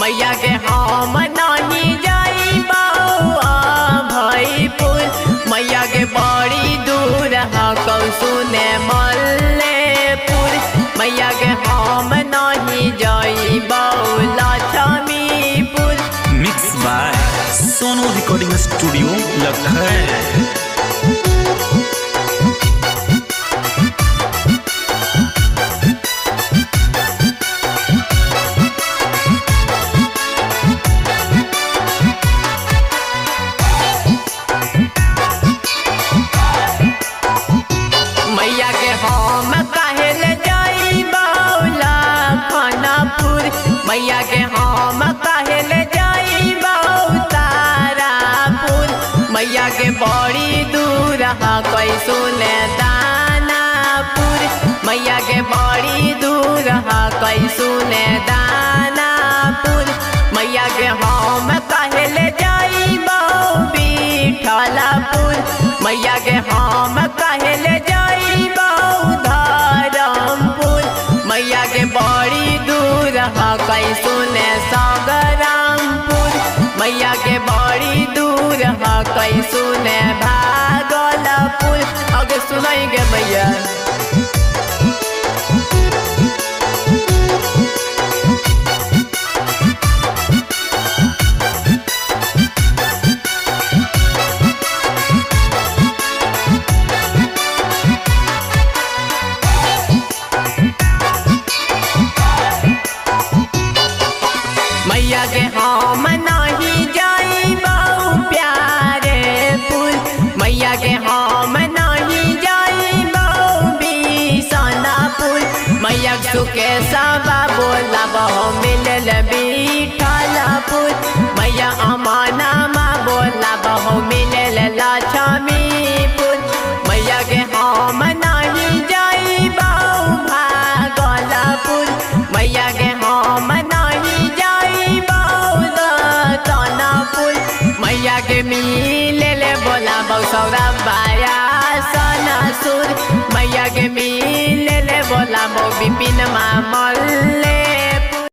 मैया के हम नहीं जाइबो भैपुर मैया के बड़ी दूर ह कौसुने मल्लेपुर मैया के हम नहीं जाइबो Lakshmipur mix by Sonu recording studio Lucknow मैया के हम कहल जाइबो लखनपुर मैया के हम कहल जाइबो तारापुर मैया के बड़ी दूर ह कैसुने दानापुर मैया के बड़ी दूर ह कैसुने दानापुर मैया के हम कहल जाइबो विठलपुर मैया के हम कहल जाइबो धरमपुर मैया के बड़ी दूर ह कैसुने सगरामपुर मैया के बड़ी दूर ह कैसुने भागलपुर अगे सुनाएंगे मैया मैया के हम नहीं जाइबो प्यारे पुल मैया के हम नहीं जाइबो बिसनापुर मैया के सुके सबा बोला बहु मिलल बिठलपुर मैया अमाना मा बोला बहु मिलल लक्ष्मीपुर मैया के हम नहीं जाइबो भागलपुर मैया के हम नहीं जाइबो तनापुर मैया के मिले ले बोला बौसौरा बाया सनसुर मैया के मिले ले बोला बौ बिपिन मामा